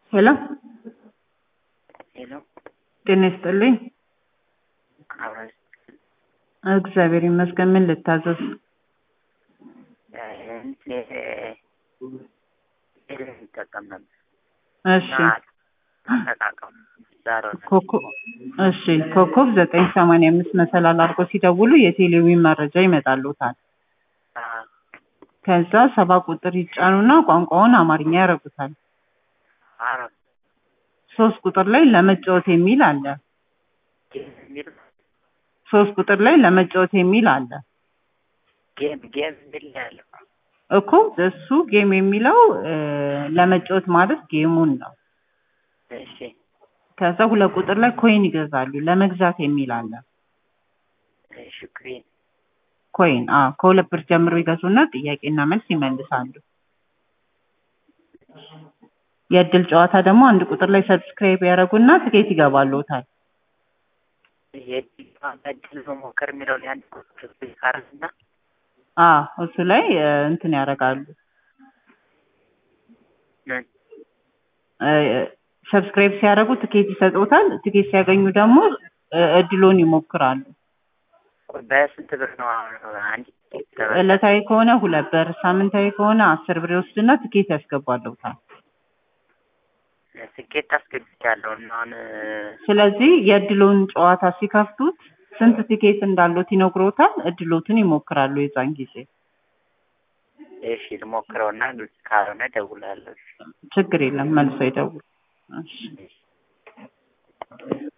ሄሎ ሄሎ ጤና ይስጥልኝ። አብረን እግዚአብሔር ይመስገን። ምን ልታዘዝ? ይጠቀም ነበር እሺ አጠቃቀሙ ዛሬ ኮከብ እሺ ኮከብ ዘጠኝ ሰማንያ አምስት መሰላል አድርጎ ሲደውሉ የቴሌዊን መረጃ ይመጣልዎታል። ከዛ ሰባ ቁጥር ይጫኑና ቋንቋውን አማርኛ ያደርጉታል። አረብ ሶስት ቁጥር ላይ ለመጫወት የሚል አለ። የሚል ሶስት ቁጥር ላይ ለመጫወት የሚል አለ ጌም ጌም የሚል ነው ያለው እኮ እሱ ጌም የሚለው እ ለመጫወት ማለት ጌሙን ነው። እሺ ከዛ ሁለት ቁጥር ላይ ኮይን ይገዛሉ። ለመግዛት የሚል አለ። እሺ ክሬን ኮይን አ ከሁለት ብር ጀምሮ ይገዙና ጥያቄና መልስ ይመልሳሉ። የእድል ጨዋታ ደግሞ አንድ ቁጥር ላይ ሰብስክራይብ ያደርጉና ትኬት ይገባልዎታል። የእድል መሞከር የሚለውን የአንድ ቁጥር ካርና አ እሱ ላይ እ እንትን ያደርጋሉ ምን እ ሰብስክራይብ ሲያደርጉ ትኬት ይሰጡታል። ትኬት ሲያገኙ ደግሞ እ እድሎን ይሞክራሉ። በስንት ብር ነው አሁን አንድ ቲኬት ተበላ? ዕለታዊ ከሆነ ሁለት ብር፣ ሳምንታዊ ከሆነ አስር ብር ይወስድና ትኬት ያስገባልዎታል። ትኬት አስገብቻለሁ እና አሁን ስለዚህ የእድሎን ጨዋታ ሲከፍቱት ስንት ትኬት እንዳሉት ይነግሮታል። እድሎትን ይሞክራሉ የዛን ጊዜ። እሺ ልሞክረውና ግልጽ ካልሆነ እደውላለሁ። ችግር የለም መልሶ ይደውል። እሺ